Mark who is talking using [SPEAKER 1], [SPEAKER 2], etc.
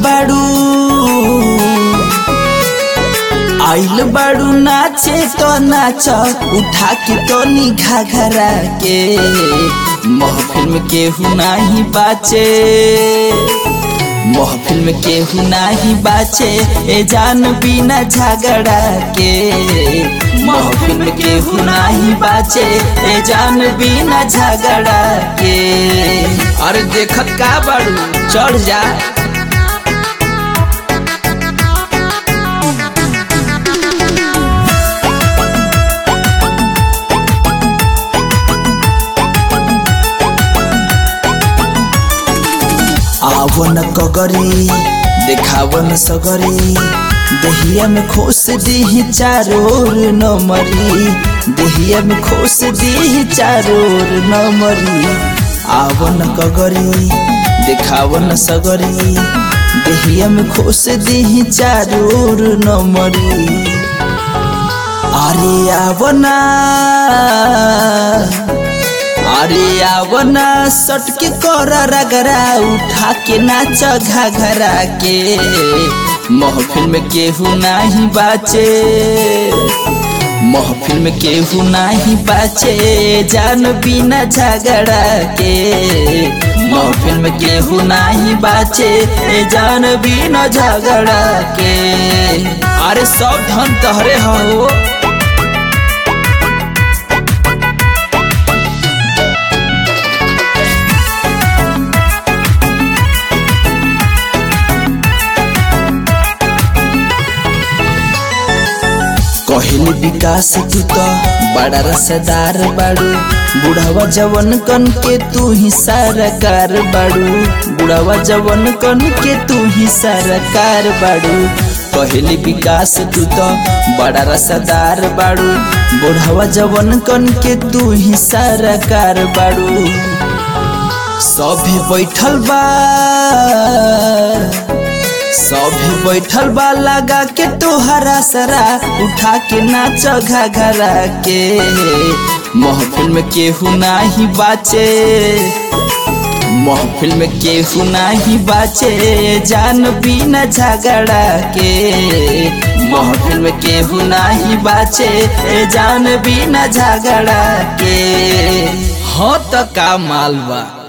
[SPEAKER 1] बाड़ू आइल बाड़ू नाचे तो नाच उठा के तो निघा घरा के महफिल में केहू नाही बाचे महफिल में केहू नाही बाचे ए जान बिना झगड़ा के महफिल में केहू नाही बाचे ए जान बिना झगड़ा के अरे देखत का बाड़ू चढ़ जा आवन कगरी देखावन सगरी दहिया में खोस दी चारोर नमरी दहिया में खोस दी चारोर नमरी आवन कगरी देखावन सगरी दहिया में खोस दी चारोर नमरी अरे आवना अरे आवना सटके कर रगरा उठा के नाच घाघरा के महफिल में केहू नाही बाचे महफिल में केहू नाही बाचे जान बिना झगड़ा के महफिल में केहू नाही बाचे जान बिना झगड़ा के अरे सब धन तहरे हो कहली विकास तू तो बड़ा रसदार बाड़ू बुढ़ावा जवन कन के तू ही सरकार बाड़ू बुढ़ावा जवन कन के तू ही सरकार बाड़ू कहली विकास तू तो बड़ा रसदार बाड़ू बुढ़ावा जवन कन के तू ही सरकार बाड़ू सभे बैठल बा सभी बैठल बा लगा के तोहरा सरा उठा के नाच घाघरा के महफिल में केहू नाही बाचे महफिल में केहू नाही बाचे जान बिना झगड़ा के महफिल में केहू नाही बाचे जान बिना झगड़ा के हाँ तो का मालवा